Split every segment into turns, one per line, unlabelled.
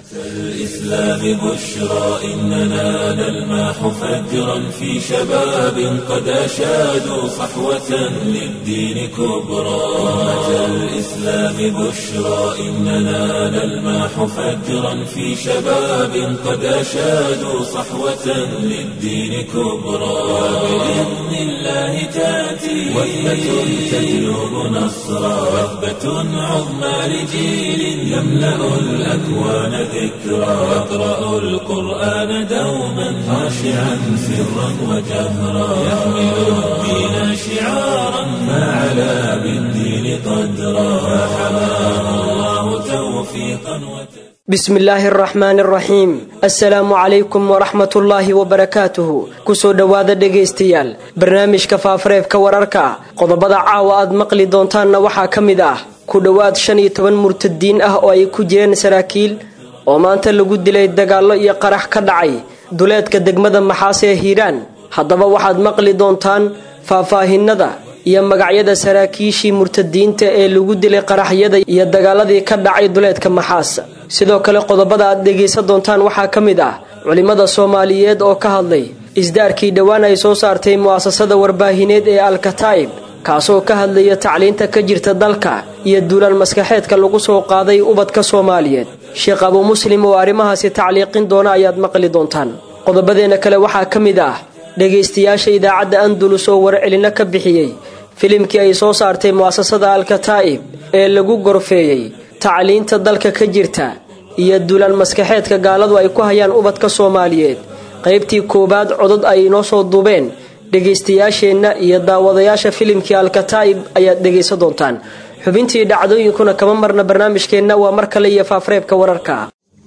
الإسلام بشرى إننا نلمح فجرا في شباب قد أشادوا صحوة للدين كبرى أمة الإسلام بشرى إننا نلمح فجرا في شباب قد أشادوا صحوة للدين كبرى وبإذن الله تأتي وثبة تجلب نصرا وثبة عظمى لجيل يملأ الأكوان ذكرا يقرأ القرآن دوما خاشعا سرا وجهرا يحمل الدين شعارا ما علا بالدين قدرا فحماه الله توفيقا وتسليما
bismi illaahi araxmaani araxiim assalaamu calaykum waraxmatullaahi wabarakaatuhu kusoo dhowaada dhegaystayaal barnaamijka faafareebka wararka qodobada caawa aad maqli doontaanna waxaa ka mid ah ku dhowaad shan iyo toban murtadiin ah oo ay ku jireen saraakiil oo maanta lagu dilay dagaallo iyo qarax ka dhacay duleedka degmada maxaas ee hiiraan haddaba waxaad maqli doontaan faahfaahinada iyo magacyada saraakiishii murtadiinta ee lagu dilay qaraxyada iyo dagaaladii ka dhacay duleedka maxaas sidoo kale qodobada aad dhegaysan doontaan waxaa ka mid ah culimmada soomaaliyeed oo ka hadlay isdaarkii dhowaan ay soo saartay mu'asasada warbaahineed ee alkataa'ib kaasoo ka hadlaya tacliinta ka jirta dalka iyo duulaan maskaxeedka lagu soo qaaday ubadka soomaaliyeed sheekh abuu muslim oo arrimahaasi tacliiqin doona ayaad maqli doontaan qodobadeena kale waxaa ka mid ah dhegaystayaasha idaacadda andulus oo warcelino ka bixiyey filimkii ay soo saartay mu'asasada alkataa'ib ee lagu gorfeeyey tacliinta dalka ka jirta iyo duulaan maskaxeedka gaaladu ay ku hayaan ubadka soomaaliyeed qaybtii koowaad codod ay inoo soo duubeen dhegaystayaasheenna iyo daawadayaasha filimkii alkataa'ib ayaad dhegaysan doontaan xubintii dhacdooyinkuna kama marna barnaamijkeenna waa mar kale iyo faafareebka wararka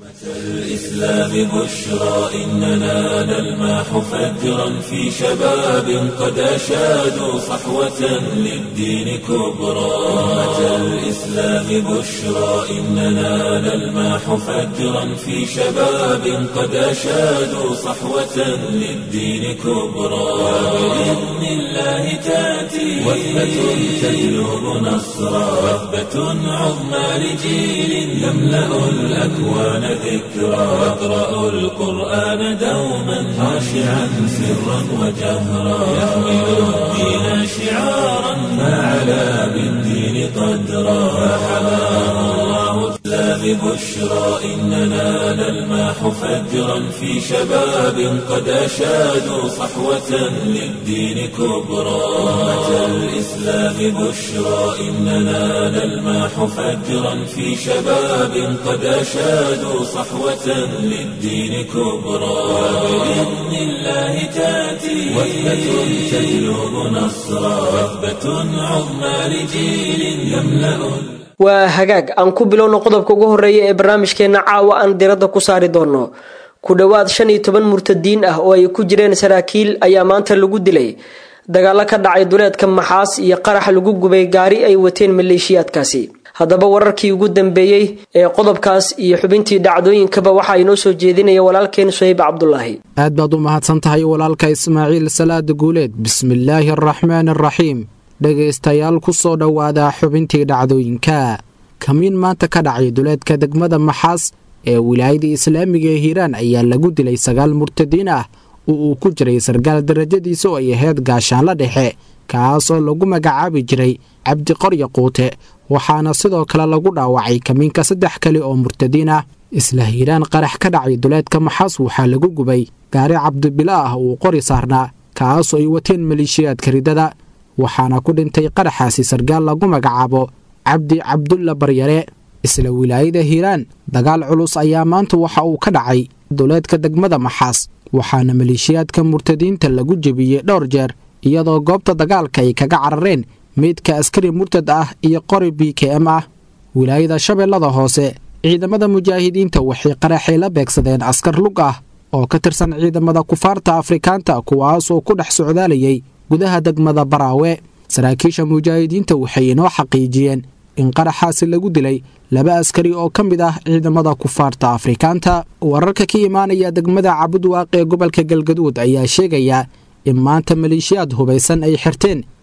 الإسلام بشرى إننا نلمح فجرا في شباب قد أشادوا صحوة للدين كبرى أمة الإسلام بشرى إننا نلمح فجرا في شباب قد أشادوا صحوة للدين كبرى وبإذن الله تأتي وثبة تجلب نصرا وثبة عظمى لجيل يملأ الأكوان ذكرا يقرأ القرآن دوما خاشعا سرا وجهرا يحمل الدين شعارا ما علا بالدين قدرا فحماه الله الإسلام بشرى إننا نلمح فجرا في شباب قد أشادوا صحوة للدين كبرى أمة الإسلام بشرى إننا نلمح فجرا في شباب قد أشادوا صحوة للدين كبرى وبإذن الله تأتي وثبة تجلب نصرا وثبة عظمى لجيل يملأ
waa hagaag aan ku bilowno qodobka ugu horeeya ee barnaamijkeenna caawa aan diradda ku saari doono ku dhowaad shan iyo toban murtadiin ah oo ay ku jireen saraakiil ayaa maanta lagu dilay dagaalo ka dhacay duleedka maxaas iyo qarax lagu gubay gaari ay wateen maleeshiyaadkaasi haddaba wararkii ugu dambeeyey ee qodobkaas iyo xubintii dhacdooyinkaba waxaa inoo soo jeedinaya walaalkeen suhayb cabdulaahi
aad baad u mahadsan tahay walaalka ismaaciil salaada guuleed bismillaahi araxmaan araxiim dhegaystayaal ku soo dhowaada xubintii dhacdooyinka kamiin maanta ka dhacay duleedka degmada maxaas ee wilaayada islaamiga ee hiiraan ayaa lagu dilay sagaal murtadiin ah oo uu ku jiray sarkaal darajadiisa oo ay ahayd gaashaanla dhexe kaasoo lagu magacaabi jiray cabdiqorya quute waxaana sidoo kale lagu dhaawacay kamiinka saddex kale oo murtadiin ah isla hiiraan qarax ka dhacay duleedka maxaas waxaa lagu gubay gaari cabdibila ah uu qori saarnaa kaasoo ay wateen maleeshiyaadka ridada waxaana ku dhintay qaraxaasi sarkaal lagu magacaabo cabdi cabdulla baryare isla wilaayada hiiraan dagaal culus ayaa maanta waxa uu ka dhacay duleedka degmada maxaas waxaana maleeshiyaadka murtadiinta lagu jebiyey dhowr jeer iyadoo goobta dagaalka ay kaga carareen meydka askari murtad ah iyo qori b k m ah wilaayada shabeellada hoose ciidamada mujaahidiinta waxay qaraxay la beegsadeen askar lug ah oo ka tirsan ciidamada kufaarta afrikaanta kuwaasoo ku dhex socdaalayay gudaha degmada baraawe saraakiisha mujaahidiinta waxay inoo xaqiijiyeen in qaraxaasi lagu dilay laba askari oo ka mid ah ciidamada kufaarta afrikaanta wararka ka imaanaya degmada cabudwaaq ee gobolka galgaduud ayaa sheegaya in maanta maleeshiyaad hubaysan ay xirteen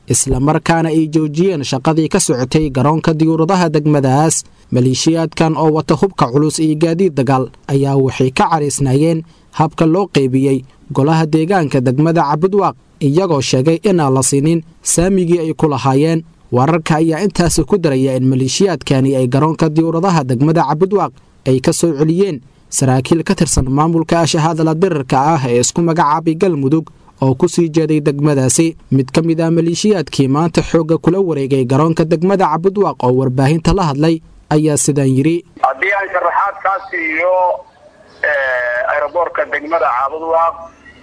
islamarkaana ay joojiyeen shaqadii ka socotay garoonka diyuuradaha degmadaas maleeshiyaadkan oo wata hubka culus iyo gaadiid dagaal ayaa waxay ka caraysnaayeen habka loo qeybiyey golaha deegaanka degmada cabudwaaq iyagoo sheegay inaan la siinin saamigii ay ku lahaayeen wararka ayaa intaasi ku daraya in maleeshiyaadkani ay garoonka diyuuradaha degmada cabudwaaq ay ka soo celiyeen saraakiil ka tirsan maamulka ashahaadala dirirka ah ee isku magacaabay galmudug oo ku sii jeeday degmadaasi mid ka mid ah maleeshiyaadkii maanta xoogga kula wareegay garoonka degmada cabudwaaq oo warbaahinta la hadlay ayaa sidaan yidhi
haddii aan sharaxaad kaa siiyo aeroboortka degmada cabudwaaq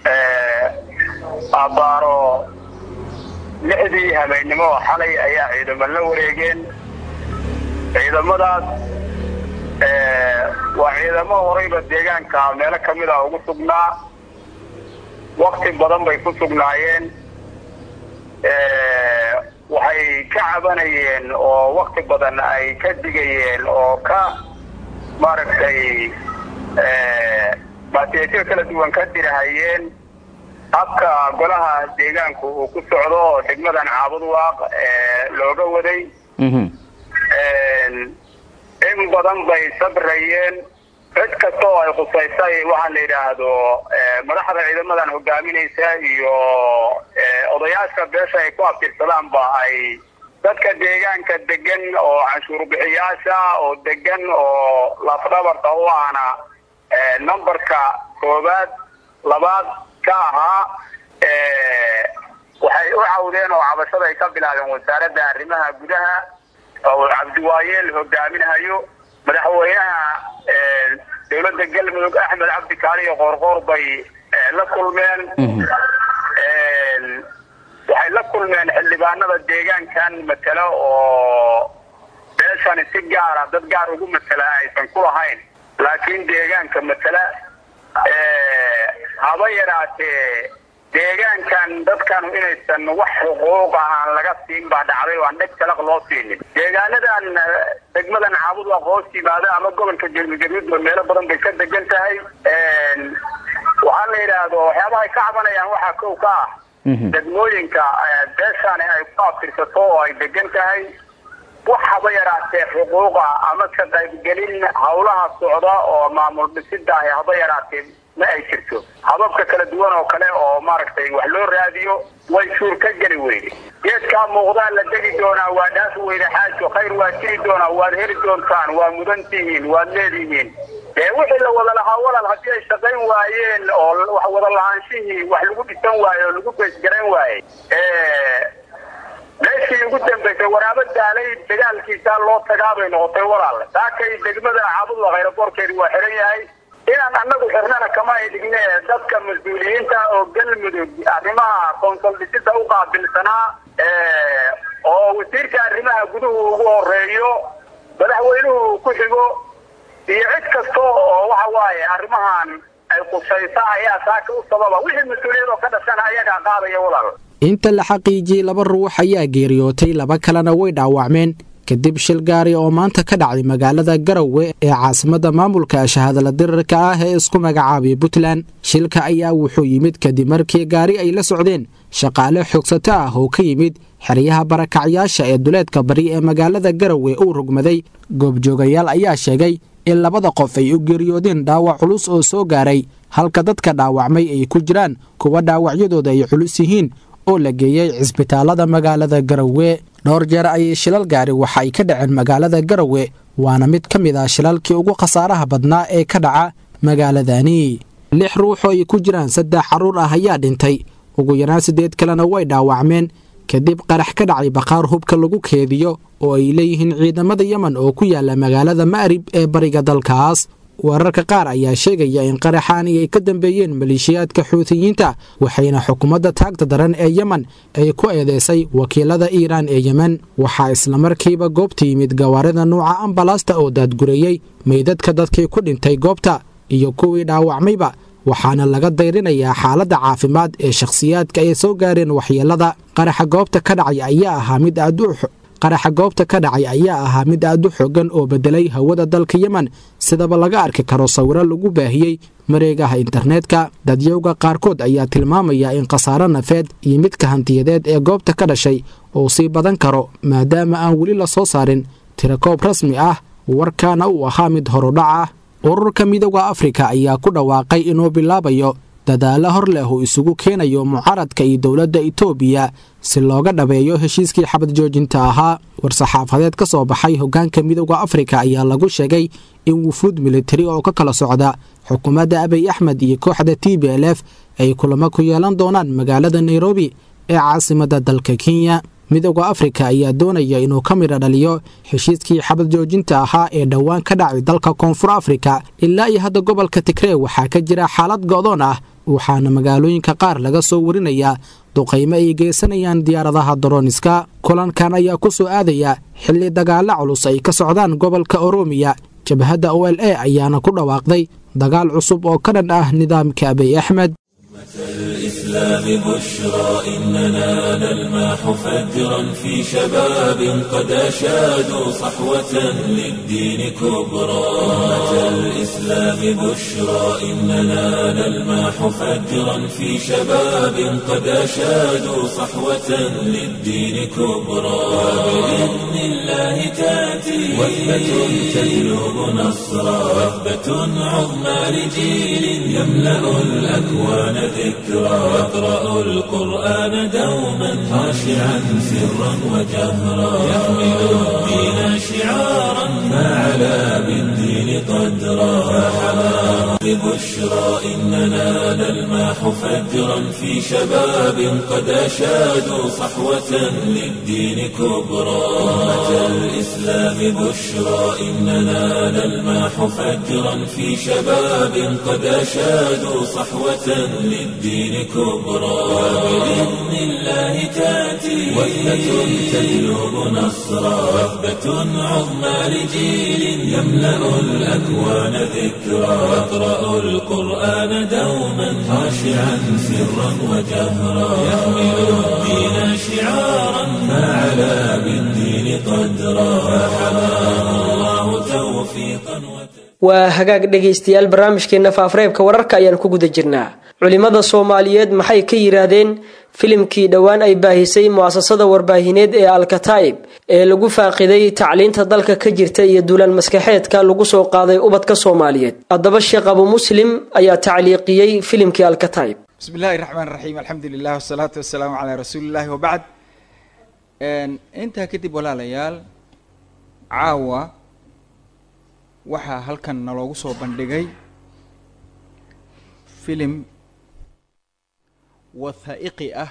abaaro lixdii habeennimo oo xalay ayaa ciidamo la wareegeen ciidamadaas waa ciidamo horeyba deegaanka meelo ka mid a ugu sugnaa wakti badan bay ku sugnaayeen waxay ka cabanayeen oo wakti badan ay ka digayeen oo ka maaragtay baatiyaasyo kala duwan ka dirahayeen habka golaha deegaanku uu ku socdo oo degmadan caabudwaaq looga waday in badan bay sabrayeen cid kasta oo ay khusaysay waxaa la yidhaahdo madaxda ciidamadan hogaaminaysa iyo odayaasha beesha ay ku abtirsadaanba ay dadka deegaanka degan oo canshuur bixiyaasha oo degan oo lafdhabarta u ahna numberka koobaad labaad ka ahaa waxay u cawdeen oo cabashada ay ka bilaabeen wasaaradda arrimaha gudaha oo cabdiwaayeel hogaaminahayo madaxweynaha dowladda galmudug axmed cabdi kaaliyo qoorqoor bay la kulmeen waxay la kulmeen xildhibaanada deegaankan matelo oo beeshani si gaara dad gaar ugu matela aysan ku lahayn laakiin deegaanka matela haba yaraatee deegaankan dadkanu inaysan wax xuquuqa aan laga siin baa dhacday oo aan dheg talaq loo siinin deegaanadan degmadan caabudwaaq hoos yimaada ama gobolka galmudug meelo badan bay ka degan tahay waxaa la yidhaahdo waxyaabaha ay ka cabanayaan waxaa kow ka ah degmooyinka beeshani ay ku abtirsato oo ay degan tahay wax haba yaraatee xuquuqa ama ka qaybgelin hawlaha socda oo maamul dhisida ahi haba yaraatee ma ay jirto hababka kala duwan oo kale oo maaragtay wax loo raadiyo way suur ka geli weyde geedkaa muuqdaa la degi doonaa waa dhaafi weyde xaajo khayr waa jiri doonaa waad heli doontaan waa mudan tihiin waad leedihiin dee wixii la wada lahaa walaal haddii ay shaqayn waayeen oo wax wada lahaanshihii wax lagu dhisan waaye oo lagu beesgarayn waaye meeshii ugu dambaysay waraabo daalay dagaalkiisaa loo tagaabay noqotay walaal saakay degmada caabudwa khayraboorkeedi waa xiran yahay inaan anagu xirnana kama ay dhigne dadka mas-uuliyiinta oo galmudug arrimaha koonsol dhisida u qaabilsanaa oo wasiirka arrimaha guduhu ugu horeeyo madaxweynuhu ku xigo iyo cid kasta oo waxa waaye arrimahan ay khusaysa ayaa saaka u sababa wixii mas-uuliyad oo ka dhashana ayagaa qaadaya walaal
inta la xaqiijiyey laba ruux ayaa geeriyootay laba kalena way dhaawacmeen kadib shil gaari oo maanta ka dhacday magaalada garowe ee caasimadda maamulka shahaadala dirirka ah ee isku magacaabay puntland shilka ayaa wuxuu yimid kadib markii gaari ay la socdeen shaqaale xoogsato ah oo ka yimid xeryaha barakacyaasha ee duleedka bari ee magaalada garowe uu rugmaday goobjoogayaal ayaa sheegay in labada qof ay u geeriyoodeen dhaawac culus oo soo gaaray halka dadka dhaawacmay ay ku jiraan kuwa dhaawacyadooda ay culus yihiin oo la geeyey cisbitaalada magaalada garowe dhowr jeer ayay shilal gaari waxa ay ka dhaceen magaalada garowe waana mid ka mid ah shilalkii ugu khasaaraha badnaa ee ka dhaca magaaladani lix ruux oo ay ku jiraan saddex carruur ah ayaa dhintay ugu yaraan siddeed kalena way dhaawacmeen kadib qarax ka dhacay bakhaar hubka lagu keediyo oo ay leeyihiin ciidamada yemen oo ku yaala magaalada ma'rib ee bariga dalkaas wararka qaar ayaa sheegaya in qaraxaani ay ka dambeeyeen maleeshiyaadka xuutiyiinta waxayna xukuumadda taagta daran ee yemen ay ku eedeysay wakiilada iiraan ee yemen waxaa islamarkiiba goobta yimid gawaarida nuuca ambalaasta oo daadgureeyey meydadka dadkii ku dhintay goobta iyo kuwii dhaawacmayba waxaana laga dayrinayaa xaaladda caafimaad ee shakhsiyaadka ay soo gaareen waxyeelada qaraxa goobta ka dhacay ayaa ahaa mid aad u qaraxa goobta ka dhacay ayaa ahaa mid aad u xoogan oo beddelay hawada dalka yemen sidaba laga arki karo sawiro lagu baahiyey mareegaha internetka dadyowga qaarkood ayaa tilmaamaya in khasaaro nafeed iyo midka hantiyadeed ee goobta ka dhashay uu sii badan karo maadaama aan weli la soo saarin tirakoob rasmi ah warkaana uu ahaa mid horudhac ah ururka midooda afrika ayaa ku dhawaaqay inuu bilaabayo dadaalo hor leh uu isugu keenayo mucaaradka iyo dowladda itoobiya si looga dhabeeyo heshiiskii xabad joojinta ahaa war-saxaafadeed ka soo baxay hoggaanka midooda afrika ayaa lagu sheegay in wufuud militari oo ka kala socda xukuumadda abiy axmed iyo kooxda t b l f ay kulamo ku yeelan doonaan magaalada nairobi ee caasimadda dalka kenya midooda afrika ayaa doonaya inuu ka midha dhaliyo heshiiskii xabad joojinta ahaa ee dhowaan ka dhacay dalka koonfur afrika ilaa iyo hadda gobolka tigree waxaa ka jira xaalad go'doon ah waxaana magaalooyinka qaar laga soo warinayaa duqaymo ay geysanayaan diyaaradaha dorooniska kulankan ayaa ku soo aadaya xilli dagaalo culus ay ka socdaan gobolka oroomiya jabhadda o l a ayaana ku dhawaaqday dagaal cusub oo ka dhan ah nidaamka abiy axmed
الإسلام بشرى إننا نلمح فجرا في شباب قد أشادوا صحوة للدين كبرى أمة الإسلام بشرى إننا نلمح فجرا في شباب قد أشادوا صحوة للدين كبرى وبإذن الله تأتي وثبة تجلب نصرا وثبة عظمى لجيل يملأ الأكوان ذكرى يقرأ القرآن دوما خاشعا سرا وجهرا يحمل الدين شعارا ما علا بالدين قدرا فحماه ببشرى إننا نلمح فجرا في شباب قد أشادوا صحوة للدين كبرى أمة الإسلام بشرى إننا نلمح فجرا في شباب قد أشادوا صحوة للدين كبرى وبإذن الله تأتي وثبة تجلب نصرا وثبة عظمى لجيل يملأ الأكوان ذكرى يقرأ القرآن دوما خاشعا سرا وجهرا يحمل الدين شعارا ما علا بالدين قدرا فحماه الله توفيقا
waa hagaag dhegaystayaal barnaamijkeenna faafareebka wararka ayaan ku guda jirnaa culimmada soomaaliyeed maxay ka yidhaahdeen filimkii dhowaan ay baahisay mu'asasada warbaahineed ee alkataa'ib ee lagu faaqiday tacliinta dalka ka jirta iyo duulaan maskaxeedka lagu soo qaaday ubadka soomaaliyeed haddaba sheekh abu muslim ayaa tacliiqiyey filimkii alkataa'ib
bismi illahi raxmaan raxiim alxamdu lilah wasalaatu wasalaamu calaa rasuulillahi wabacd intaa kadib walaalayaal caawa waxaa halkan naloogu soo bandhigay filim wathaa'iqi ah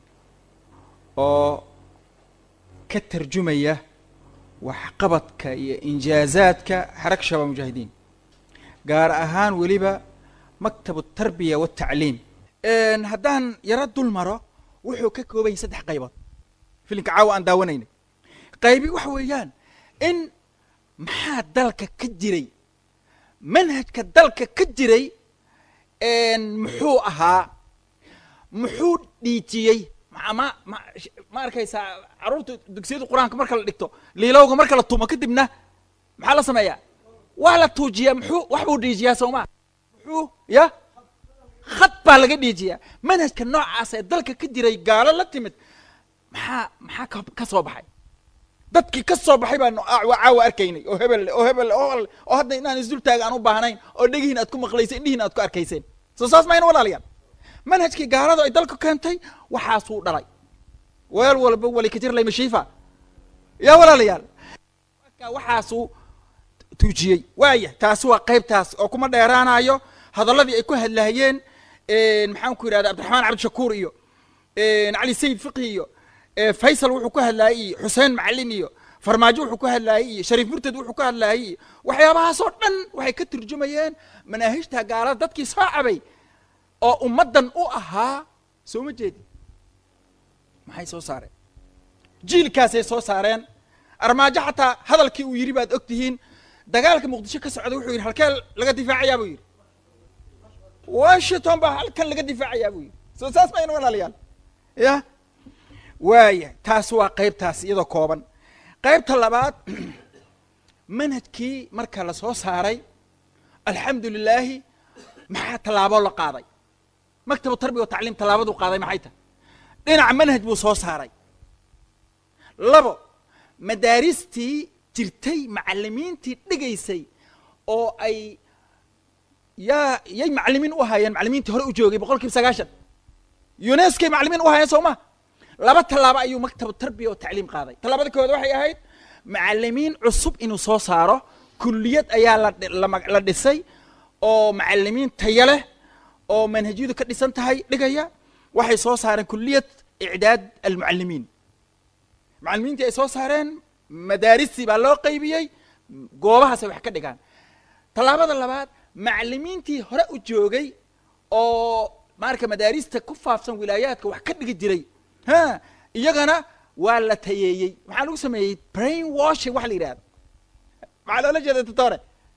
oo ka tarjumaya waxqabadka iyo injaazaadka xaraka shabaab mujaahidiin gaar ahaan weliba maktabu tarbiya watacliim haddaan yaro dul maro wuxuu ka kooban yahay saddex qaybood filimka caawa aan daawanaynay qaybi waxa weeyaan in maxaa dalka ka jiray manhajka dalka ka jiray muxuu ahaa muxuu dhiijiyey ma ma ma ma arkaysaa carruurta dugsiyada qur-aanka marka la dhigto liilowga marka la tumo kadibna maxaa la sameeyaa waa la tuujiyaa muxuu wax buu dhiijiyaa sooma muxuu ya khad baa laga dhiijiyaa manhajka noocaas ee dalka ka jiray gaalo la timid maxaa maxaa ka ka soo baxay dadkii ka soo baxay baan caawa arkaynay oo hebel oo hebel oo oo hadda inaan isdultaaga aan u baahnayn oo dhegihiin aad ku maqlayseen indhihiin aad ku arkayseen soo saas mayna walaalayaal manhajkii gaalada ay dalka keentay waxaasuu dhalay weel walba wali ka jir laymashiifa yaa walaalayaal waxaasuu tuujiyey waaya taasi waa qaybtaas oo kuma dheeraanayo hadalladii ay ku hadlaayeen maxaan ku yidhahda cabdiraxmaan cabdishakuur iyo cali sayid fiqi iyo faysal wuxuu ku hadlaayey iyo xuseen macalin iyo farmaajo wuxuu ku hadlaayey iyo shariif murted wuxuu ku hadlaayey iyo waxyaabahaasoo dhan waxay ka turjumayeen manaahijta gaalada dadkii soo cabay oo ummaddan u ahaa soo ma jeedi maxay soo saareen jiilkaasay soo saareen armaajo xataa hadalkii uu yidhi baad og tihiin dagaalka muqdisho ka socda wuxuu yidhi halkee laga difaacayaa buu yidhi washington baa halkan laga difaacayaa buu yidhi soo saas mayna walaalayaal ya waaya taas waa qaybtaas iyadoo kooban qaybta labaad manhajkii marka la soo saaray alxamdu lilaahi maxaa tallaabo la qaaday maktabu tarbiya wa tacliim tallaabaduu qaaday maxay tahay dhinaca manhaj buu soo saaray labo madaaristii jirtay macalimiintii dhigaysay oo ay yaa yay macalimiin u ahaayeen macalimiintii hore u joogay boqol kiiba sagaashan unescoy macalimiin u ahaayeen soo ma laba tallaabo ayuu maktabu tarbiya oo tacliim qaaday tallaabada koowaad waxay ahayd macalimiin cusub inuu soo saaro kulliyad ayaa la lama- la dhisay oo macalimiin tayo leh oo manhajyadu ka dhisan tahay dhigaya waxay soo saareen kulliyad icdaad almucalimiin macalimiintii ay soo saareen madaaristii baa loo qaybiyey goobahaasay wax ka dhigaan tallaabada labaad macalimiintii hore u joogay oo marka madaarista ku faafsan wilaayaadka wax ka dhigi jiray ha iyagana waa la tayeeyey maxaa lagu sameeyey brain washing waxa la yidhahda maxaa loola jeeda tutore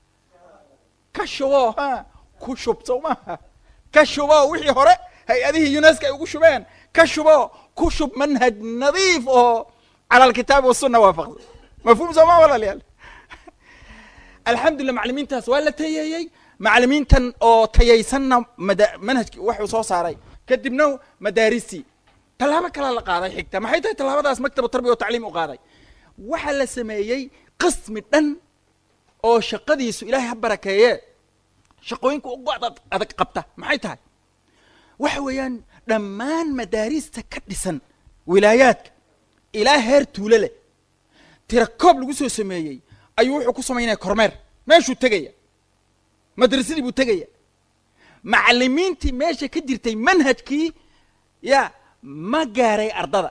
ka shubo ha ku shub soo maaha ka shubo wixii hore hay-adihii unesco ay ugu shubeen ka shubo ku shub manhaj nadiif oo cala alkitaabi wasunna waafaqsan mafhuum soo ma walaalayaal alxamdulillah macalimiintaas waa la tayeeyey macalimiintan oo tayaysanna mada manhajki waxuu soo saaray kadibna madaaristii tallaabo kalaa la qaaday xigta maxay tahay tallaabadaas maktabu tarbiya wa tacliim u qaaday waxaa la sameeyey qismi dhan oo shaqadiisu ilaahay ha barakeeye shaqooyinka ugu adag adag qabta maxay tahay waxa weeyaan dhammaan madaarista ka dhisan wilaayaadka ilaa heer tuulo leh tira koob lagu soo sameeyey ayuu wuxuu ku samaynaya kormeer meeshuu tegaya madrasadii buu tegaya macalimiintii meesha ka jirtay manhajkii ya ma gaaray ardada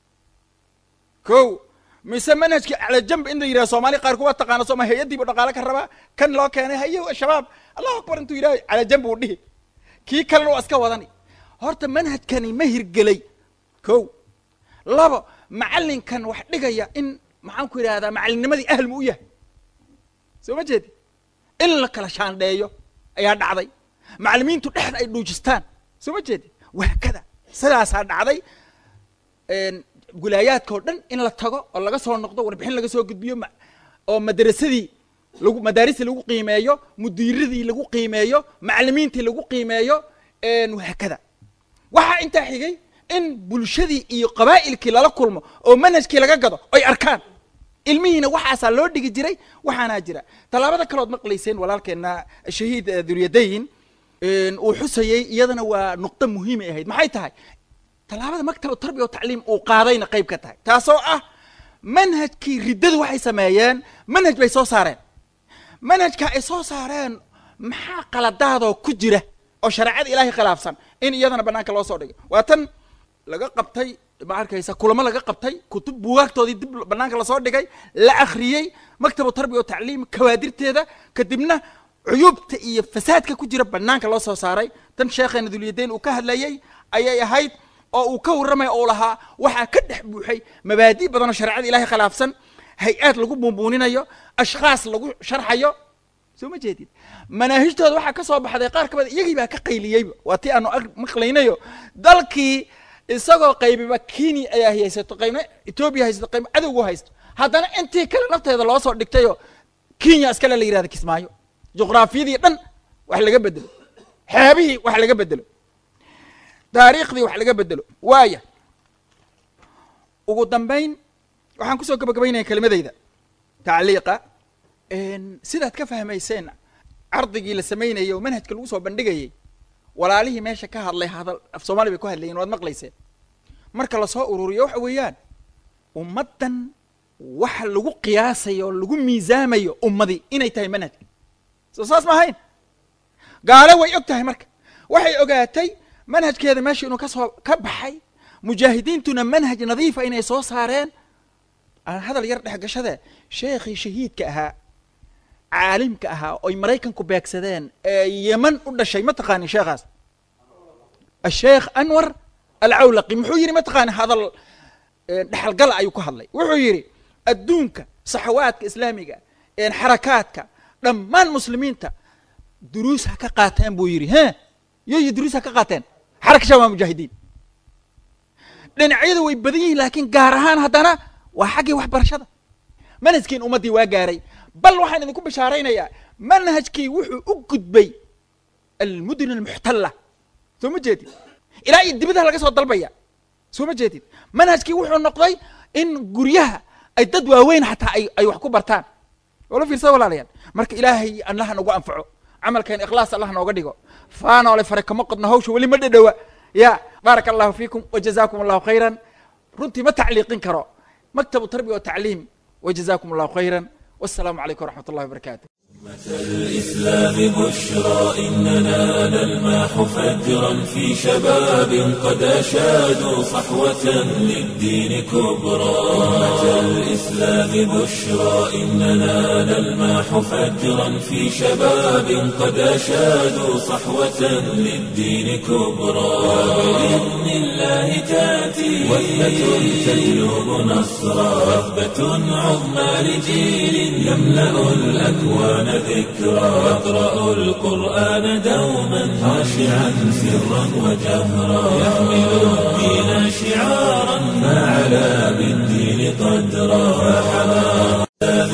ko mise manhajkii cala jamb in la yidhaha soomaali qaar kuwa taqaana sooma hay-addii buu dhaqaale ka rabaa kan loo keenay haye shabaab allahu akbar intuu yidhaha cala jamb uu dhihi kii kalena waa iska wadani horta manhajkani ma hirgelay ko labo macallinkan wax dhigaya in maxaan ku yidhahdaa macallinnimadii ahl mu u yahay soo ma jeedi in la kala shaandheeyo ayaa dhacday macalimiintu dhexda ay dhuujistaan soo ma jeedi waakada sidaasaa dhacday wilaayaadka oo dhan in la tago oo laga soo noqdo warbixin laga soo gudbiyo ma- oo madrasadii lagu madaaristii lagu qiimeeyo mudiiradii lagu qiimeeyo macalimiintii lagu qiimeeyo wahaakada waxaa intaa xigay in bulshadii iyo qabaa'ilkii lala kulmo oo manhajkii laga gado oy arkaan ilmihiina waxaasaa loo dhigi jiray waxaanaa jira tallaabada kalood maqlayseen walaalkeena shahiid eh, duryadayn uu xusayey iyadana waa nuqdo muhiimay ahayd maxay tahay tallaabada maktaba tarbiya o tacliim uu qaadayna qayb ka tahay taasoo ah manhajkii riddadu waxay sameeyeen manhaj bay soo saareen manhajka ay soo saareen maxaa qaladaadoo ku jira oo shareecada ilaahay khilaafsan in iyadana banaanka loo soo dhigay waa tan laga qabtay ma arkaysa kulamo laga qabtay kutub buugaagtoodii dib banaanka lasoo dhigay la akhriyey maktabu tarbiya o tacliim kawaadirteeda kadibna cuyuubta iyo fasaadka ku jira banaanka loo soo saaray tan sheekheena dulyadayn uu ka hadlayey ayay ahayd oo uu ka warramaya oo lahaa waxaa ka dhex buuxay mabaadi' badan oo shareecada ilaahay khilaafsan hay-aad lagu buunbuuninayo ashkhaas lagu sharxayo soo ma jeedid manaahijtooda waxaa ka soo baxday qaar ka mid iyagii baa ka qayliyeyba waa tii aanu ag maqlaynayo dalkii isagoo qaybiba kenya ayaa haysato qaybna etoobiya haysato qaybna cadowgu haysto haddana intii kale nafteeda loo soo dhigtayoo kenya iskale la yihahda kismaayo juqraafiyadii dhan wax laga bedelo xeebihii wax laga bedelo taariikhdii wax laga bedelo waaya ugu dambayn waxaan kusoo gabagabaynaya kelimadeyda tacliiqa sidaad ka fahmayseen cardigii la samaynayay oo manhajka lagu soo bandhigayay walaalihii meesha ka hadlay hadal af soomaali bay ku hadlayeen waad maqlayseen marka lasoo ururiyo waxa weeyaan ummaddan waxa lagu qiyaasayo oo lagu miisaamayo ummadii inay tahay manhajka soo saas ma ahayn gaale way og tahay marka waxay ogaatay manhajkeeda meesha inuu kasoo ka baxay mujaahidiintuna manhaj nadiifa inay soo saareen aan hadal yar dhex gashade sheekhii shahiidka ahaa caalimka ahaa oy maraykanku beegsadeen ee yeman u dhashay ma taqaanin sheekhaas asheekh anwar alcawlaqi muxuu yidhi ma taqaani hadal dhexalgala ayuu ku hadlay wuxuu yidhi adduunka saxawaadka islaamiga xarakaadka dhammaan muslimiinta duruus ha ka qaateen buu yidhi he yoyo duruus ha ka qaateen xaraka shabaab mujaahidiin dhinacyada way badan yihiin laakiin gaar ahaan haddana waa xaggii waxbarashada manhajkiin ummaddii waa gaaray bal waxaan idinku bishaaraynayaa manhajkii wuxuu u gudbay almudun almuxtalla soo ma jeedid ilaa iyo dibadaha laga soo dalbaya soo ma jeedid manhajkii wuxuu noqday in guryaha ay dad waaweyn xataa ay ay wax ku bartaan wala fiirsada walaalayaal marka ilaahay allaha nagu anfaco camalkeen ikhlaas allah nooga dhigo faanoole fare kama qodno hawsha weli ma dhadhowa ya baaraka allahu fiikum wajazakum allahu khayran runtii ma tacliiqin karo maktabu tarbiya watacliim wajazakum allahu khayran wassalaamu calaykum waraxmat ullahi wabarakaatu
الإسلام بشرى إننا نلمح فجرا في شباب قد أشادوا صحوة للدين كبرى أمة الإسلام بشرى إننا نلمح فجرا في شباب قد أشادوا صحوة للدين كبرى وبإذن الله تأتي وثبة تجلب نصرا وثبة عظمى لجيل يملأ الأكوان ذكرى يقرأ القرآن دوما خاشعا سرا وجهرا يحمل الدين شعارا فعلى بالدين قدرا فحمى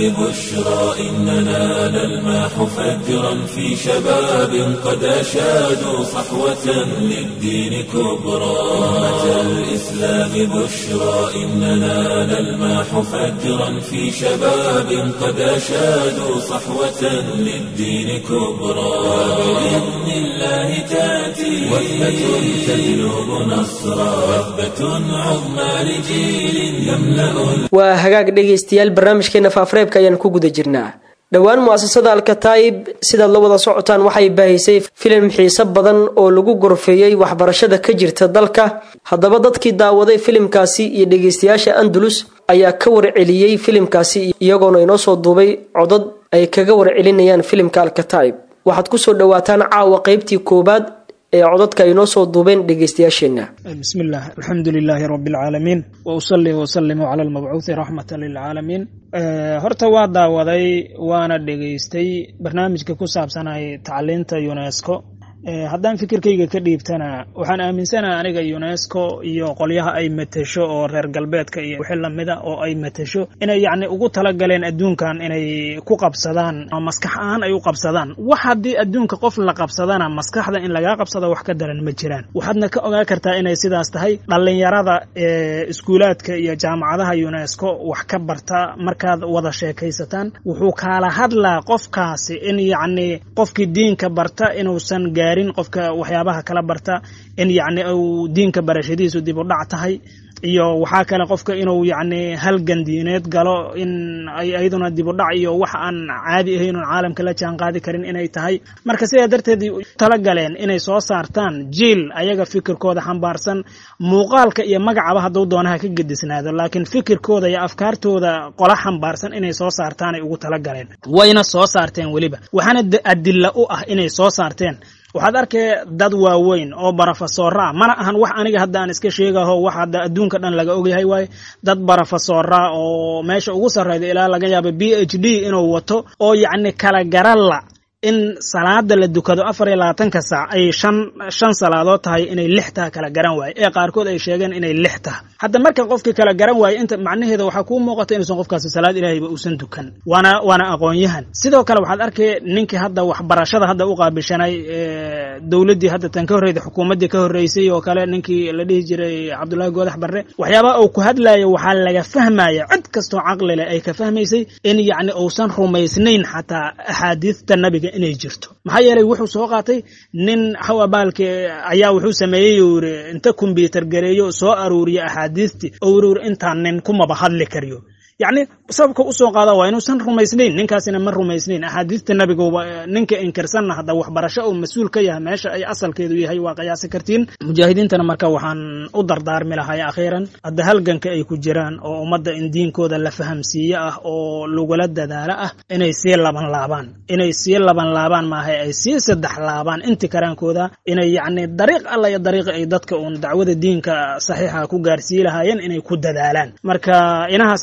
ببشرى إننا نلمح فجرا في شباب قد أشادوا صحوة للدين كبرى أمة الإسلام بشرى إننا نلمح فجرا في شباب قد أشادوا صحوة للدين كبرى وبإذن الله تأتي وثبة تجلب نصرا وثبة عظمى لجيل يملأ
waa hagaag dhegaystayaal barnaamijkeena faafareebka ayaan ku guda jirnaa dhowaan mu'asasada alkataa'ib sidaad la wada socotaan waxay baahisay filim xiise badan oo lagu gorfeeyey waxbarashada ka jirta dalka haddaba dadkii daawaday filimkaasi iyo dhegaystayaasha andalus ayaa ka warceliyey filimkaasi iyagoona inoo soo duubay codad ay kaga warcelinayaan filimka alkataa'ib waxaad kusoo dhawaataan caawa qeybtii koowaad ee codadka ay noo soo duubeen dhegaystayaasheenna
بسم الله الحمد لله رب العالمين وأصلي وسلم على المبعوث رحمة للعالمين horta waa daawaday waana dhegaystay barnaamijka ku saabsanay tacliinta unesco haddaan fikirkayga ka dhiibtana waxaan aaminsanaha aniga unesco iyo qolyaha ay matesho oo reer galbeedka iyo wixii lamida oo ay matesho inay yacni ugu talagaleen adduunkan inay ku qabsadaan maskax ahaan ay u qabsadaan wax haddii adduunka qof la qabsadana maskaxda in lagaa qabsado wax ka daran ma jiraan waxaadna ka ogaa kartaa inay sidaas tahay dhallinyarada iskuulaadka iyo jaamacadaha unesco wax ka barta markaad wada sheekaysataan wuxuu kaala hadlaa qofkaasi in yacni qofkii diinka barta inuusan gaarin qofka waxyaabaha kala barta in yacni uu diinka barashadiisu dib u dhac tahay iyo waxaa kale qofka inuu yacni halgan diineed galo in ay ayaduna dib u dhac iyo wax aan caadi ahayn oon caalamka la jaan qaadi karin inay tahay marka sidaa darteed tala galeen inay soo saartaan jiil ayaga fikirkooda xambaarsan muuqaalka iyo magacaba hadduu doonaha ka gedisnaado laakiin fikirkooda iyo afkaartooda qola xambaarsan inay soo saartaanay ugu tala galeen wayna soo saarteen weliba waxaana adilla u ah inay soo saarteen waxaad arkay dad waaweyn oo barofesora ah mana ahan wax aniga hadda aan iska sheegaho wax hadda adduunka dhan laga ogyahay waaye dad barofesora oo meesha ugu sarreyda ilaa laga yaaba b h d inuu wato oo yacni kala garalla in salaada la dukado afar iyo labaatanka saac ay shan shan salaadood tahay inay lix taha kala garan waaye ee qaarkood ay sheegeen inay lix taha hadda marka qofkii kala garan waaye inta macnaheeda waxaa kuu muuqata inuusan qofkaasi salaad ilaahayba uusan dukan waana waana aqoon-yahan sidoo kale waxaad arkay ninkii hadda waxbarashada hadda u qaabilshanay dowladdii hadda tan ka horreyda xukuumaddii ka horreysay oo kale ninkii la dhihi jiray cabdullaahi goodax barre waxyaabaha uu ku hadlayo waxaa laga fahmaya cid kastoo caqli leh ay ka fahmaysay in yacni uusan rumaysnayn xataa axaadiista nabiga inay jirto maxaa yeelay wuxuu soo qaatay nin hawabaalka ayaa wuxuu sameeyey uu yiri inta kombyuutar gareeyo soo aruuriya axaadiistii oo yiri intaan nin kumaba hadli kariyo yacni sababka usoo qaada waa inuusan rumaysnayn ninkaasina ma rumaysnayn axaadiista nabiguba ninka inkirsanna hadda waxbarasho uu mas-uul ka yahay meesha ay asalkeedu yahay waa qiyaasi kartiin mujaahidiintana marka waxaan u dardaarmi lahay akhiiran hadda halganka ay ku jiraan oo ummadda in diinkooda la fahamsiiye ah oo lagula dadaalo ah inay sii laban laabaan inay sii laban laabaan maaha ay sii saddex laabaan inti karaankooda inay yacni dariiq alla iyo dariiqi ay dadka uun dacwada diinka saxiixa ku gaarsii lahaayeen inay ku dadaalaan marka inahaas anbaan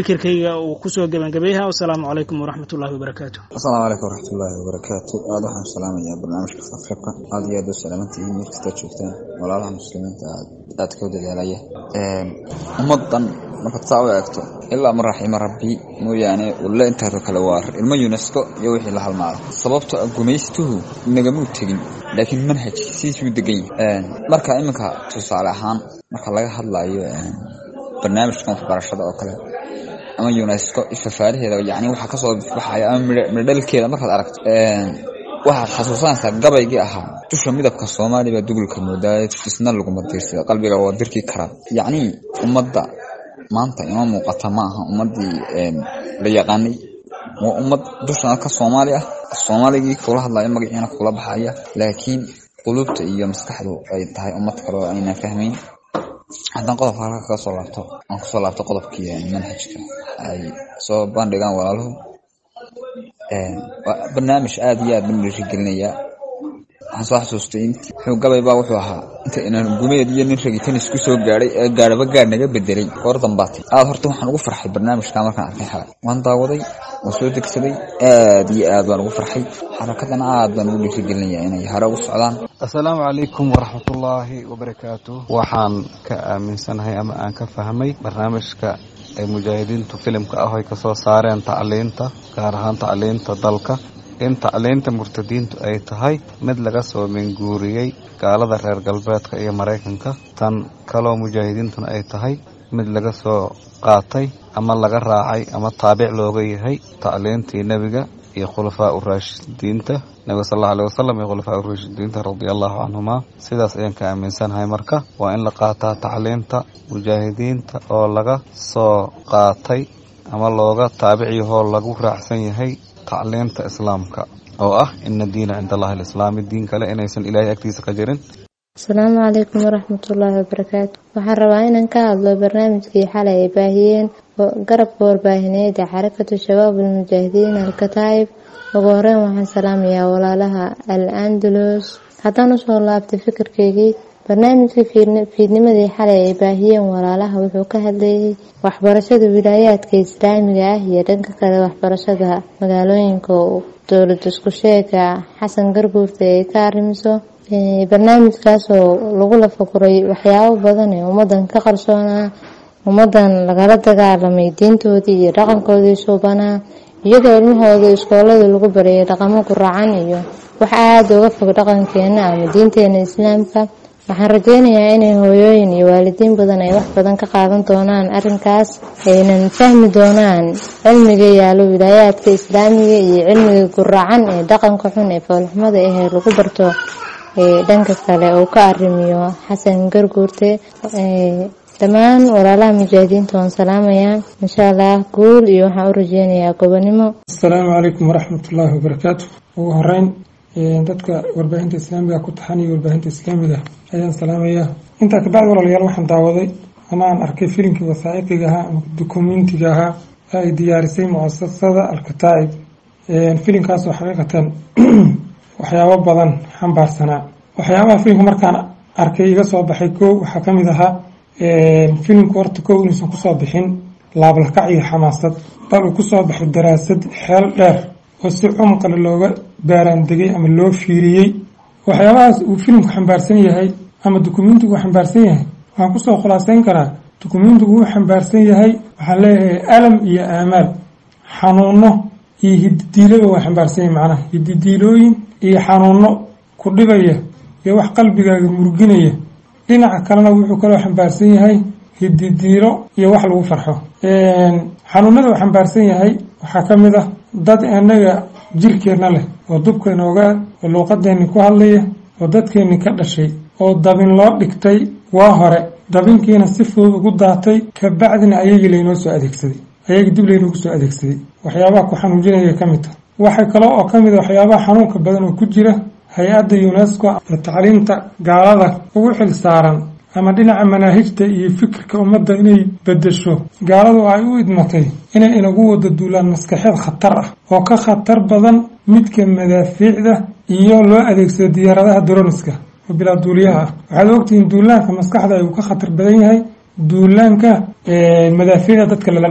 fikirkayga uu kusoo gebangabeeyaha wasalaamu calaykum waraxmat ullahi wabarakaatu
asalaamu calaykum waraxmatullaahi wabarakaatu aada waxaan salaamayaa barnaamijka fafribka aada iyo aad u salaamantihiin meel kasta joogtaan walaalaha muslimiinta aad aadka u dadaalaya ummadan markaad saa u eegto ilaa ma raxima rabbi mooyaane ulle inteeda kale waa ilmo unesco iyo wixii la halmaada sababto a gumaystuhu nagamuu tegin laakiin manhajkiisiisuu degan yahay marka iminka tusaale ahaan marka laga hadlayo barnaamijkan waxbarashada oo kale ama unesco ifafaalaheeda yani waxaa kasoo baxaya ama midhodhalkeeda markaad aragto waxaad xasuusanaysaa gabaygii ahaa dusha midabka soomaaliya baa dugulka moodaa isna laguma diirsada qalbiga waa dirki karaa yacnii ummadda maanta ima muuqata ma aha ummaddii la yaqaanay waa ummad dushana ka soomaali ah soomaaligii kula hadlaya magaciina kula baxaya laakiin qulubta iyo maskaxdu ay tahay ummad kale oo aynan fahmayn haddaan qodobka halka kaga soo laabto aan kusoo laabto qodobkii manhajka ay soo bandhigaan walaaluhu barnaamij aada iyo aad baan dhiirigelinayaa waxaan soo xasuustay wuxuu gabay baa wuxuu ahaa inta inaan gumeed iyo nin ragitan isku soo gaadhay ee gaadhaba gaadh naga bedelay goor dambaatay aada horta waxaan ugu farxay barnaamijka markaan arkay xalay waan daawaday waan soo degsaday aad iyo aad baan ugu farxay xarakadana aad baan ugu dhiirigelinayaa inay hore ugu socdaan
assalaamu calaykum waraxmatullaahi wabarakaatu waxaan ka aaminsanahay ama aan ka fahmay barnaamijka ay mujaahidiintu filimka ah ay kasoo saareen tacliinta gaar ahaan tacliinta dalka in tacliinta murtadiintu ay tahay mid laga soo minguuriyey gaalada reer galbeedka iyo maraykanka tan kaloo mujaahidiintuna ay tahay mid laga soo qaatay ama laga raacay ama taabic looga yahay tacliintii nebiga iyo khulafaa uraashidiinta nebiga sal alla alih wasalam iyo khulafaa uraashidiinta radia allahu canhumaa sidaas ayaan ka aaminsanahay marka waa in la qaataa tacliinta mujaahidiinta oo laga soo qaatay ama looga taabiciyahoo lagu raacsan yahay tacliinta islaamka oo ah ina diina cinda allahi alislaami diin kale inaysan ilaahay agtiisa ka jirin
asalaamu calaykum waraxmatullaahi wabarakaatu waxaan rabaa inaan ka hadlo barnaamijkii xalay ay baahiyeen garabka warbaahineed ee xarakatu shabaab almujaahidiin alkataa'ib ugu horeyn waxaan salaamayaa walaalaha al andalus haddaan usoo laabtay fikirkeygii barnaamijkii fiidnimadii xalay ay baahiyeen walaalaha wuxuu ka hadlayay waxbarashada wilaayaadka islaamiga ah iyo dhanka kale waxbarashada magaalooyinka dowlad isku sheega xasan garguurta ay ka arrimiso barnaamijkaas oo lagu lafaguray waxyaabo badan ee ummadan ka qarsoonaa ummadan lagala dagaalamay diintoodii iyo dhaqankoodii suubanaa iyadoo ilmahooda iskoolada lagu barayay dhaqamo guracan iyo wax aada uga fog dhaqankeena ama diinteena islaamka waxaan rajeynayaa inay hooyooyin iyo waalidiin badan ay wax badan ka qaadan doonaan arrinkaas aynan fahmi doonaan cilmiga yaalo wilaayaadka islaamiga iyo cilmiga guracan ee dhaqanka xun ee foolxumada ahee lagu barto dhanka kale uu ka arrimiyo xasan garguurte dhammaan walaalaha mujaahidiinta waan salaamayaa insha allah guul iyo waxaan u rajeynayaa gobonimo
asalaamu calaykum waraxmatullaahi wabarakaatu ugu horeyn dadka warbaahinta islaamiga ku taxan iyo warbaahinta islaamiga ayaan salaamayaa intaa kabacdi walaalayaal waxaan daawaday ama aan arkay filimkii wasaaciqiga ahaa ama dukumentiga ahaa ee ay diyaarisay muasasada alkataa'ib filimkaasoo xaqiiqatan waxyaabo badan xambaarsanaa waxyaabaha filimka markaan arkay iga soo baxay kow waxaa ka mid ahaa filimku horta kow inuusan kusoo bixin laablakac iyo xamaasad bal uu kusoo baxay daraasad xeel dheer oo si cumqale looga baaraandegay ama loo fiiriyey waxyaabahaas uu filimku xambaarsan yahay ama dukumentigu xambaarsan yahay waxaan kusoo khulaaseyn karaa dukumentigu wuu xambaarsan yahay waxaan leeyahay alam iyo aamaal xanuuno iyo hididiilaba waa xambaarsan yahay macnaha hididiilooyin iyo xanuuno ku dhibaya iyo wax qalbigaaga murginaya dhinaca kalena wuxuu kaloo xambaarsan yahay hididiilo iyo wax lagu farxo xanuunada uu xambaarsan yahay waxaa ka mid ah dad inaga jirkeenna leh oo dubkeena ogaa oo luuqadeenni ku hadlaya oo dadkeenni ka dhashay oo dabin loo dhigtay waa hore dabinkiina si fudud ugu daatay kabacdina ayagii laynoo soo adeegsaday ayagii dib laynoogu soo adeegsaday waxyaabaha ku xanuujinaya ka mid ta waxay kale oo ka mid a waxyaabaha xanuunka badan oo ku jira hay-adda unesco ee tacliinta gaalada ugu xil saaran ama dhinaca manaahijta iyo fikirka ummadda inay bedesho gaaladu ay u idmatay inay inagu wada duulaan maskaxeed khatar ah oo ka khatar badan midka madaafiicda iyo loo adeegsado diyaaradaha droniska oo bilaa duuliyaha ah waxaad ogtihiin duulaanka maskaxda ayuu ka khatar badan yahay duulaanka madaafiicda dadka lala dhaco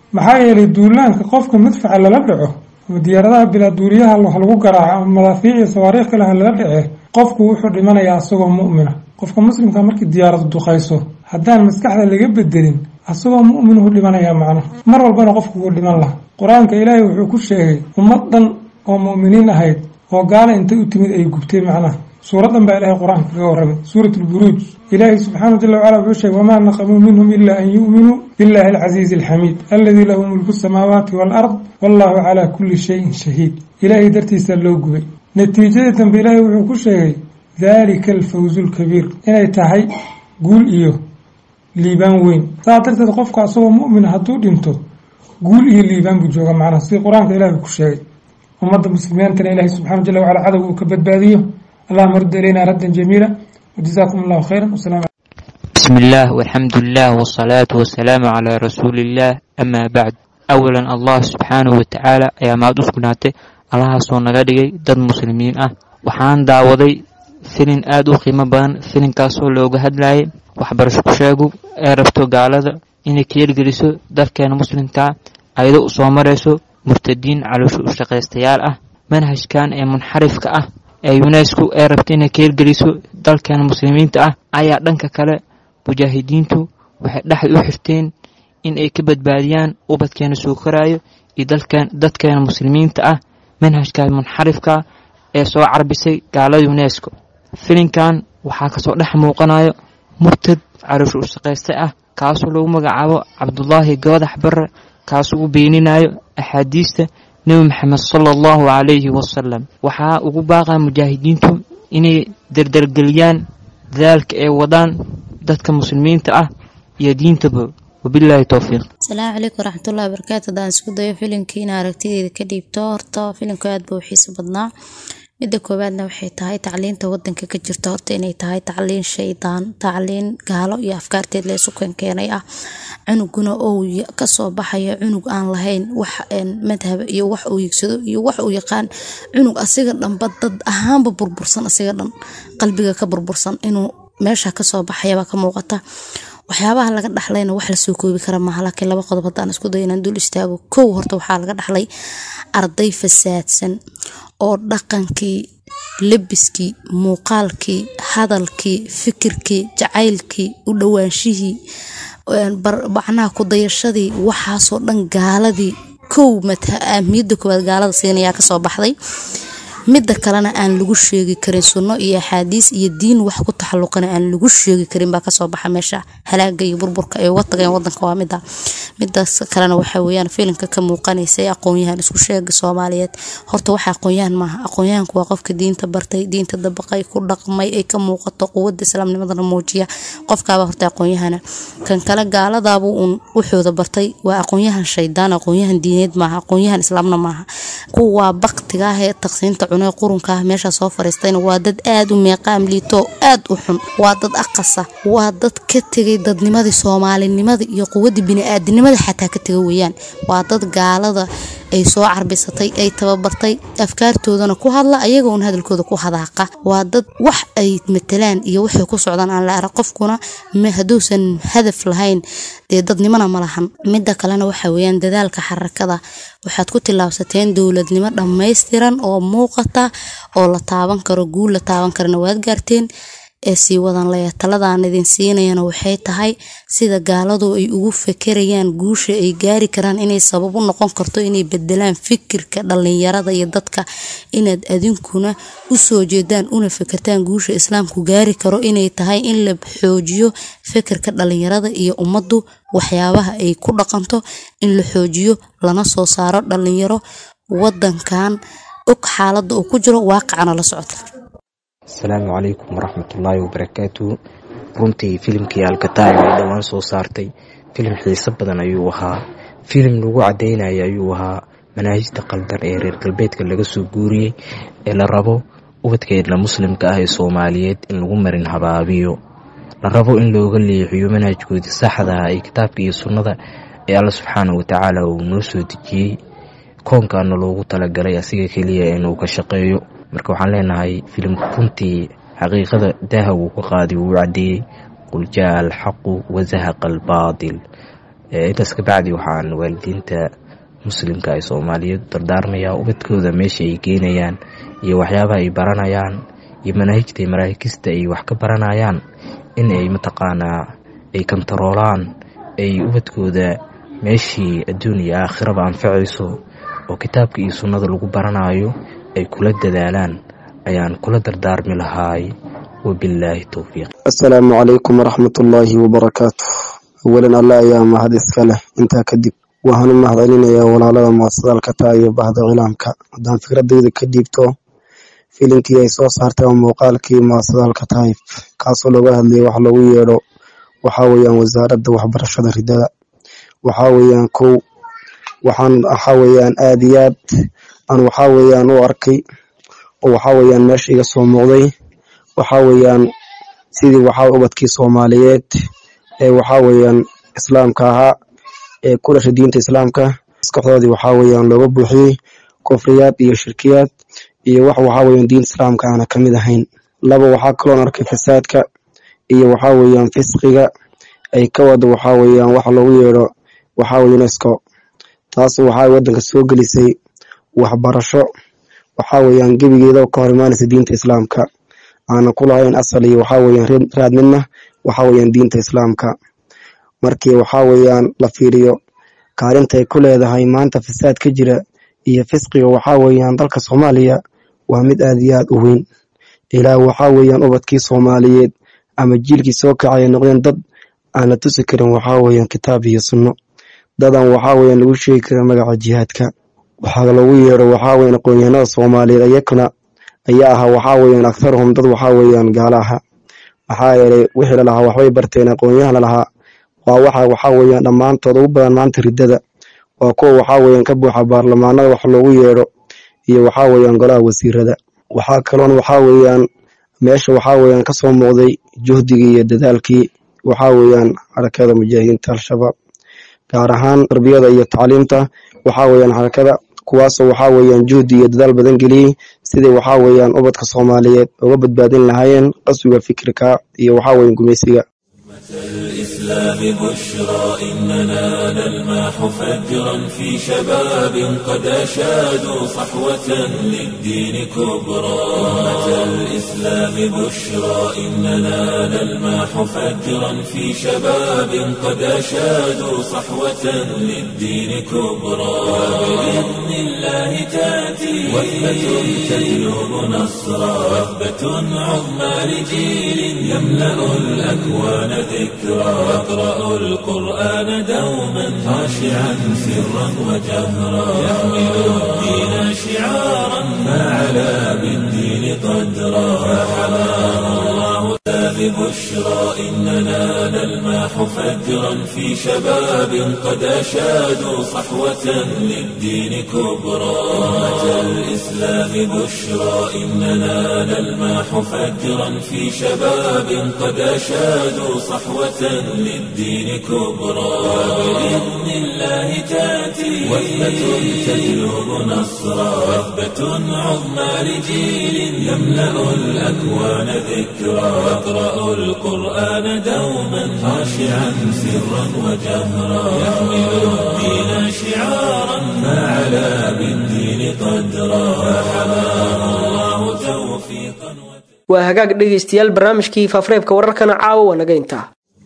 maxaa yeelay duulaanka qofka madfaca lala dhaco ama diyaaradaha bilaa duuliyaha wax lagu garaaco ama madaafiic iyo sawaariikh kale ha lala dhace qofku wuxuu dhimanayaa isagoo mu'mina qofka muslimka markii diyaaradu duqayso haddaan maskaxda laga bedelin asagoo mu'minuhu dhimanayaa macno mar walbana qofku wuu dhiman laha qur-aanka ilaahay wuxuu ku sheegay ummad dhan oo mu'miniin ahayd oo gaala intay u timid ay gubtay macnaha suuraddan baa ilaahay qur-aanka kaga warramay suurat lburuuj ilaahay subxaana jala wacala wuxuu sheegay wamaa naqamuu minhum ila an yu'minuu billahi alcasiizi alxamiid alladii lahu mulku samaawaati waalard wallahu calaa kulli shayin shahiid ilaahay dartiisaa loo gubay natiijadii dambe ilaahay wuxuu ku sheegay daalika alfawzu lkabiir inay tahay guul iyo liibaan weyn saas darteed qofka asagoo mu'mina hadduu dhinto guul iyo liibaan buu jooga macnaha sidii qur-aanka ilahi ku sheegay ummadda muslimiintana ilaahay subxana jala wacala cadow uu ka badbaadiyo allahuma rudda ilayna raddan jamiila wajazaakum allahu khayran wasalam
بسم الله والحمد لله والصلاة والسلام على رسول الله أما بعد أولا الله سبحانه وتعالى ayaa mahad u sugnaatay allahaasoo naga dhigay dad muslimiin ah waxaan daawaday filin aada u qiimo badan filinkaasoo looga hadlayay waxbarasho ku sheegu ee rabto gaalada inay keelgeliso dalkeena muslimkaa ayado u soo marayso murtadiin caloosho u shaqaystayaal ah manhajkan ee munxarifka ah ee unesco ee rabta inay keelgeliso dalkeena muslimiinta ah ayaa dhanka kale mujaahidiintu waxay dhexda u xirteen in ay ka badbaadiyaan ubadkeena soo koraayo iyo dalkeen dadkeena muslimiinta ah manhajka munxarifka ee soo carbisay gaalada unesco filinkan waxaa kasoo dhex muuqanayo murtad caloosho u shaqaysta ah kaasoo lagu magacaabo cabdulaahi goodax bare kaasoo u beeninayo axaadiista nebi maxamed sala allahu calayhi wasalam waxaa ugu baaqaa mujaahidiintu inay dardargeliyaan dadaalka ay wadaan dadka muslimiinta ah iyo diintaba wabilaahi towfiiq
asalaamu calaykum waraxmatullahi wabarakaatu haddaan isku dayo filimkii in aragtideeda ka dhiibto horta filimku aad buu xiiso badnaa midda koowaadna waxay tahay tacliinta wadanka ka jirta horta inay tahay tacliin shaydaan tacliin gaalo iyo afkaarteed leesu keenkeenay ah cunuguna ou kasoo baxayo cunug aan lahayn wax madhab iyo wax uu yigsado iyo wax uu yaqaan cunug asiga dhanba dad ahaanba burbursan asiga dhan qalbiga ka burbursan inuu meesha kasoo baxayabaa ka muuqata waxyaabaha laga dhaxlayna wax lasoo koobi kara maaha laakiin laba qodob haddaan isku dayo inaan dul istaago kow horta waxaa laga dhaxlay arday fasaadsan oo dhaqankii lebiskii muuqaalkii hadalkii fikirkii jacaylkii u dhowaanshihii macnaha kudayashadii waxaasoo dhan gaaladii kow ahmiyadda koowaad gaalada siinayaa kasoo baxday midda kalena aan lagu sheegi karin sunno iyo axaadiis iyo diin wax ku taxaluqana aan lagu sheegi karin baa kasoo baxa meesha halaaga iyo burburka ay uga tageen wadanka waa mida midaas kalena waxa weyaan filimka ka muuqanaysa ee aqoonyahan isku sheega soomaaliyeed horta waxa aqoonyahan maaha aqoonyahanku waa qofka diinta bartay diinta dabaqay ku dhaqmay ay ka muuqato quwada islaamnimadana muujiya qofkaaba horta aqoonyahana kan kale gaaladaabuu uun wuxuuda bartay waa aqoonyahan shaydaan aqoonyahan diineed maaha aqoonyahan islaamna maaha kuwaa baktiga ah ee taqsiinta cunee qurunka ah meesha soo fariistayna waa dad aada u meeqaam liito aada u xun waa dad aqasa waa dad ka tegay dadnimadii soomaalinimadii iyo quwadii bini-aadinimada xataa ka tega weeyaan waa dad gaalada ay soo carbisatay ay tababartay afkaartoodana ku hadla ayaga uun hadalkooda ku hadaaqa waa dad wax ay matalaan iyo waxay ku socdaan aan la arag qofkuna hadduusan hadaf lahayn dee dadnimona ma lahan midda kalena waxa weeyaan dadaalka xarakada waxaad ku tillaabsateen dowladnimo dhammaystiran oo muuqata oo la taaban karo guul la taaban karana waad gaarteen ee sii wadan laya taladaan idin siinayana waxay tahay sida gaaladu ay ugu fekerayaan guusha ay gaari karaan inay sabab u noqon karto inay bedelaan fikirka dhalinyarada iyo dadka inaad adinkuna usoo jeedaan una fekertaan guusha islaamku gaari karo inay tahay in la xoojiyo fikirka dhalinyarada iyo ummaddu waxyaabaha ay ku dhaqanto in la xoojiyo lana soo saaro dhalinyaro wadankan og xaalada uu ku jiro waaqicana la socota
asalaamu calaykum waraxmatullaahi wabarakaatu runtii filimkii alkataib ay dhowaan soo saartay filim xiiso badan ayuu ahaa filim lagu cadaynaya ayuu ahaa manaahijta qaldan ee reer galbeedka laga soo guuriyey ee la rabo ubadkeedna muslimka ah ee soomaaliyeed in lagu marin habaabiyo la rabo in looga leexiyo manhajkoodii saxda ah ee kitaabka iyo sunnada ee alla subxaana watacaala uu noo soo dejiyey koonkaana loogu talagalay asiga keliya inuu ka shaqeeyo marka waxaan leenahay filimku runtii xaqiiqada daaha wuu ka qaadi wuu cadeeyey qul jaa alxaqu wazahaqa albaatil intaas kabacdi waxaan waalidiinta muslimka ee soomaaliyeed dardaarmayaa ubadkooda meesha ay geynayaan iyo waxyaabaha ay baranayaan iyo manaahijta iyo maraakista ay wax ka baranayaan in ay mataqaanaa ay kantaroolaan ay ubadkooda meeshii adduun iyo aakhiraba anfacayso oo kitaabka iyo sunnada lagu baranayo ay kula dadaalaan ayaan kula dardaarmi lahaay wabilaahi towfiiq
assalaamu calaykum waraxmatullaahi wabarakaatu awalan alle ayaa mahad iska leh intaa kadib waxaan u mahad celinayaa walaalada muasadalkata iyo bahda cilaamka haddaan fikradayda ka dhiibto filimkii ay soo saartay oo muuqaalkii muasadalka taayib kaasoo looga hadlayay wax loogu yeedho waxaa weeyaan wasaaradda waxbarashada ridada waxaa weeyaan kow waxaan waxaa weeyaan aada iyo aad aan waxaa weeyaan u arkay oo waxaa weeyaan meesha iga soo muuqday waxaa weeyaan sidii waxaa ubadkii soomaaliyeed ee waxaa weeyaan islaamka ahaa ee ku dhashay diinta islaamka maskaxdoodii waxaa weeyaan looga buuxiyey kufriyaad iyo shirkiyaad iyo wax waxaa weeyaan diinta islaamka aana ka mid ahayn laba waxaa kaloon arkay fasaadka iyo waxaa weeyaan fisqiga ay ka wada waxaa weeyaan wax loogu yeedho waxaa weeye unesco taas waxaa waddanka soo gelisay waxbarasho waxaa weeyaan gebigeeda ka hor imaanaysa diinta islaamka aanan ku lahayn asal iyo waxaa weeyaan raad midna waxaa weeyaan diinta islaamka markii waxaa weeyaan la fiiriyo kaalinta ay ku leedahay maanta fasaad ka jira iyo fisqiga waxaa weeyaan dalka soomaaliya waa mid aad iyo aad u weyn ilaa waxaa weeyaan ubadkii soomaaliyeed ama jiilkii soo kacay ay noqdeen dad aan la tusi karin waxaa weeyaan kitaab iyo sunno dadan waxaa weeyaan lagu sheegi karin magaca jihaadka waxaa loogu yeedho waxaa weeyaan aqoonyahanada soomaaliyeed ayakuna ayaa ahaa waxaa weeyaan aktharuhum dad waxaa weeyaan gaalo aha maxaa yeelay wixii lalahaa waxbay barteen aqoonyahan lalahaa waa waxa waxaa weeyaan dhammaantood ugu badan maanta riddada waa kuwa waxaa weeyaan ka buuxa baarlamaanada wax loogu yeedho iyo waxaa weeyaan golaha wasiirada waxaa kaloon waxaa weeyaan meesha waxaa weeyaan ka soo muuqday juhdigii iyo dadaalkii waxaa weeyaan xarakada mujaahidiinta al-shabaab gaar ahaan tarbiyada iyo tacliimta waxaa weeyaan xarakada kuwaasoo waxaa weeyaan juhdi iyo dadaal badan geliyey sidii waxaa weeyaan ubadka soomaaliyeed uga badbaadin lahaayeen qaswiga fikirka iyo waxaa weeyaan gumaysiga
الإسلام بشرى إننا نلمح فجرا في شباب قد أشادوا صحوة للدين كبرى أمة الإسلام بشرى إننا نلمح فجرا في شباب قد أشادوا صحوة للدين كبرى وبإذن الله تأتي وثبة تجلب نصرا وثبة عظمى لجيل يملأ الأكوان ذكرى يقرأ القرآن دوما خاشعا سرا وجهرا يحمل الدين شعارا فعلى بالدين قدرا فحماه الله ببشرى إننا نلمح فجرا في شباب قد أشادوا صحوة للدين كبرى أمة الإسلام بشرى إننا نلمح فجرا في شباب قد أشادوا صحوة للدين كبرى وبإذن الله تأتي وثبة تجلب نصرا وثبة عظمى لجيل يملأ الأكوان ذكرى يقرأ القرآن دوما خاشعا سرا وجهرا يحمل الدين شعارا فعلى بالدين قدرا فحماه الله توفيقا
waa hagaag dhegaystayaal barnaamijkii faafareebka wararkana caawa waa naga intaa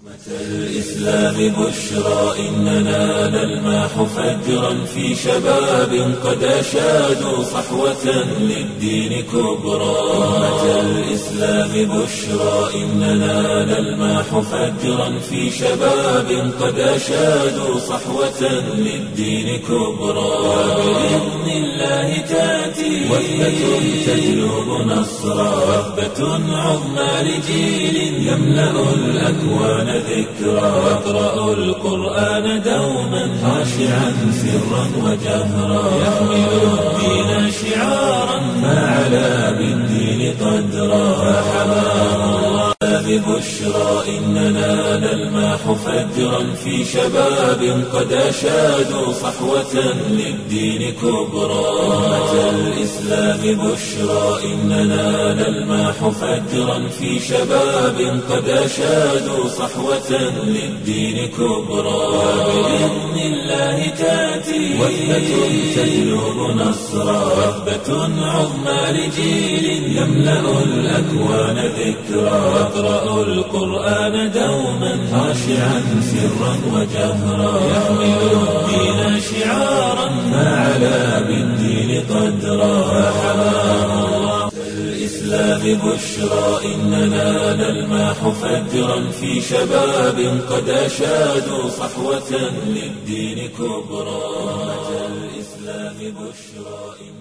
الإسلام بشرى إننا نلمح فجرا في شباب قد أشادوا صحوة للدين كبرى أمة الإسلام بشرى إننا نلمح فجرا في شباب قد أشادوا صحوة للدين كبرى وبإذن الله تأتي وثبة تجلب نصرا وثبة عظمى لجيل يملأ الأكوان ذكرى يقرأ القرآن دوما خاشعا سرا وجهرا يحمل الدين شعارا فعلى بالدين قدرا فحماه الله بشرى إننا نلمح فجرا في شباب قد أشادوا صحوة للدين كبرى أمة الإسلام بشرى إننا نلمح فجرا في شباب قد أشادوا صحوة للدين كبرى وبإذن الله تأتي وثبة تجلب نصرا وثبة عظمى لجيل يملأ الأكوان ذكرا يقرأ القرآن دوما خاشعا سرا وجهرا يحمل الدين شعارا ما علا بالدين قدرا فحماه الله الإسلام بشرى إننا نلمح فجرا في شباب قد أشادوا صحوة للدين كبرى أمة الإسلام بشرى